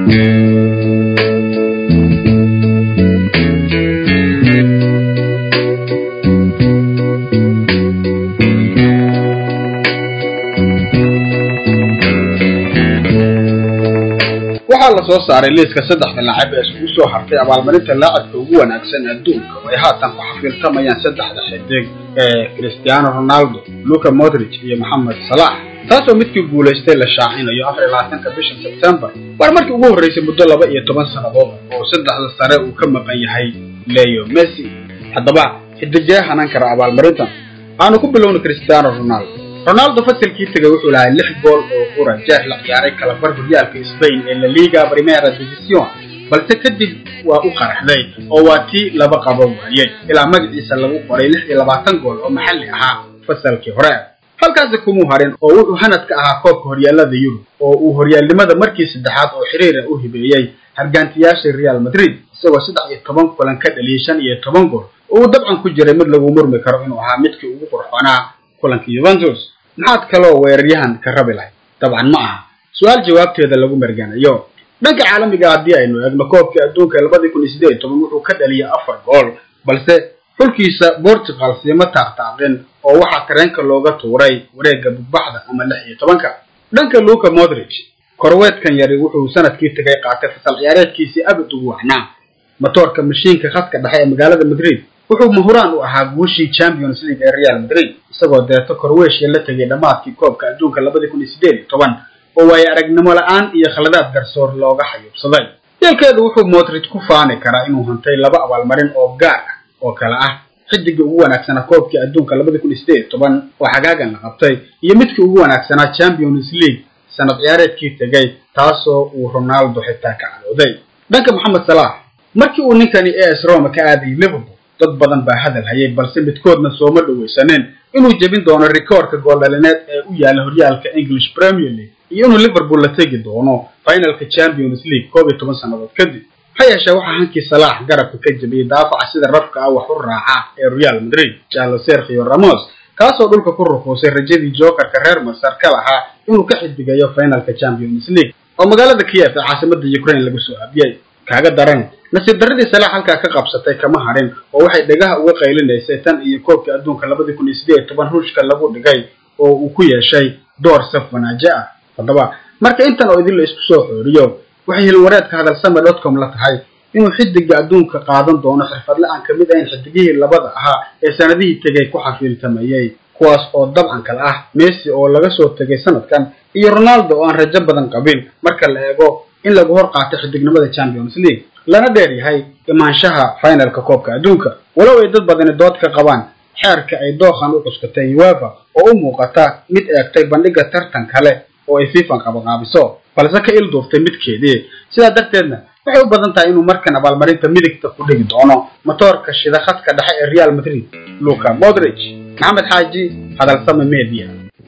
waxaa la soo saaray liiska saddexda laacib ee iskugu soo hartay abaalmarinta laacibka ugu wanaagsan adduunka oo ay haatan ku xafiiltamayaan saddexda xidig ee cristiano ronaldo luca modric iyo moxamed salax taasoo midkii guulaystay la shaacinayo afar iyo labaatanka bisha sebtembar waar markii ugu horreysay muddo laba iyo toban sannadood oo saddexda sare uu ka maqan yahay leo messi haddaba xidigee hanan kara abaalmarintan aanu ku bilowna cristiano ronaldo ronaldo fasilkii tegay wuxuu lahay lix gool oo qura jeex la ciyaaray kalabar horyaalka spain ee la liga primera division balse kadib waa u qaraxday oo waa tii laba qabo waayey ilaa magaciisa lagu qoray lix iyo labaatan gool oo maxalli ahaa fasalkii hore halkaasi kumuu harin oo wuxuu hanad ka ahaa koobka horyaalada yurub oo uu horyaalnimada markii saddexaad oo xiriira u hibeeyey hargaantiyaasha real madrid isagoo saddex iyo toban kulan ka dhaliyay shan iyo toban gool oo uu dabcan ku jiray mid lagu murmi karo inuu ahaa midkii ugu qurxoonaa kulanka yuventus maxaad kaloo weeraryahan ka rabi lahayd dabcan ma aha su-aal jawaabteeda lagu marganayo dhanka caalamiga haddii aynu eegno koobkii adduunka ee labadii kun iyo siddeed iyo toban wuxuu ka dhaliyay afar gool balse xulkiisa portugal siima taaqtaaqin oo waxaa tareenka looga tuuray wareegga bugbaxda ama lix iyo tobanka dhanka luca modric korweedkan yari wuxuu sanadkii tegay qaatay fasal ciyaareedkiisii abad ugu wacnaa matoorka mashiinka khadka dhexe ee magaalada madrid wuxuu mahuraan u ahaa guushii champions league ee real madrid isagoo deeto korweeshya la tegay dhammaadkii koobka adduunka labadii kun iyo siddeed iyo toban oo waayo aragnimo la-aan iyo khaladaad garsoor looga xayuubsaday yeelkeedu wuxuu modric ku faani karaa inuu hantay laba abaalmarin oo gaar ah oo kale ah xidigii ugu wanaagsanaa koobkii adduunka labadii kun iyo siddeed iyo toban oo xagaagan la qabtay iyo midkii ugu wanaagsanaa champions league sanad ciyaareedkii tegay taasoo uu ronaldo xitaa ka calooday dhanka moxamed salax markii uu ninkani as roma ka aadayay liverpool dad badan baa hadal hayay balse midkoodna sooma dhawaysaneen inuu jebin doono rikoorka gooldhalineed ee u yaalla horyaalka english premier league iyo inuu liverpool la tegi doono finalka champions league koob iyo toban sannadood kadib ha yeeshee waxaa hankii salaax garabka ka jebiyey daafaca sida rafka ah wax u raaca ee real madrid jalo sergio ramos kaasoo dhulka ku rukuusay rajadii jokerka reer masar ka lahaa inuu ka xidigayo finalka champions league oo magaalada kiev ee caasimada ukraine lagu soo aabiyey kaaga daran nasiib darradii salaax halkaa ka qabsatay kama harin oo waxay dhegaha uga qaylinaysay tan iyo koobkii adduunka labadii kun iyo siddeed iyo toban ruushka lagu dhigay oo uu ku yeeshay door saf wanaajo ah haddaba marka intan oo idin la isku soo xooriyo waxay hilwareedka hadalsame dotcom la tahay inuu xidiga adduunka qaadan doono xirfadle aan ka mid ahayn xidigihii labada ahaa ee sanadihii tegay ku xafiiltamayey kuwaas oo dabcan kale ah messi oo laga soo tegay sanadkan iyo ronaldo oo aan rajo badan qabin marka la eego in lagu hor qaato xidignimada champions league lana dheer yahay imaanshaha finalka koobka adduunka walow ay dad badani dood ka qabaan xeerka ay dookhan u cuskatay uefa oo u muuqata mid eegtay bandhiga tartan kale oo ay fifan qabaqaabiso balse ka il duuftay midkeedii sidaa darteedna waxay u badan tahay inuu markan abaalmarinta midigta ku dhigi doono matoorka shida khadka dhexe ee real madrid luca modric maxamed xaaji hadalsame media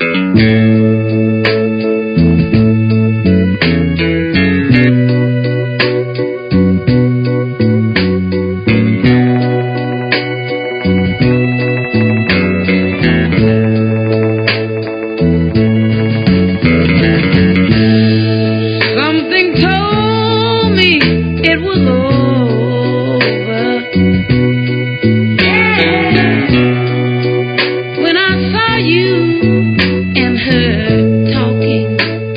Something told me it was over. When I saw you and her talking.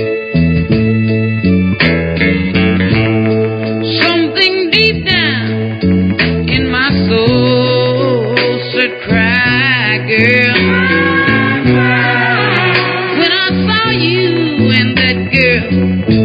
Something deep down in my soul said, Cry, girl. When I saw you and that girl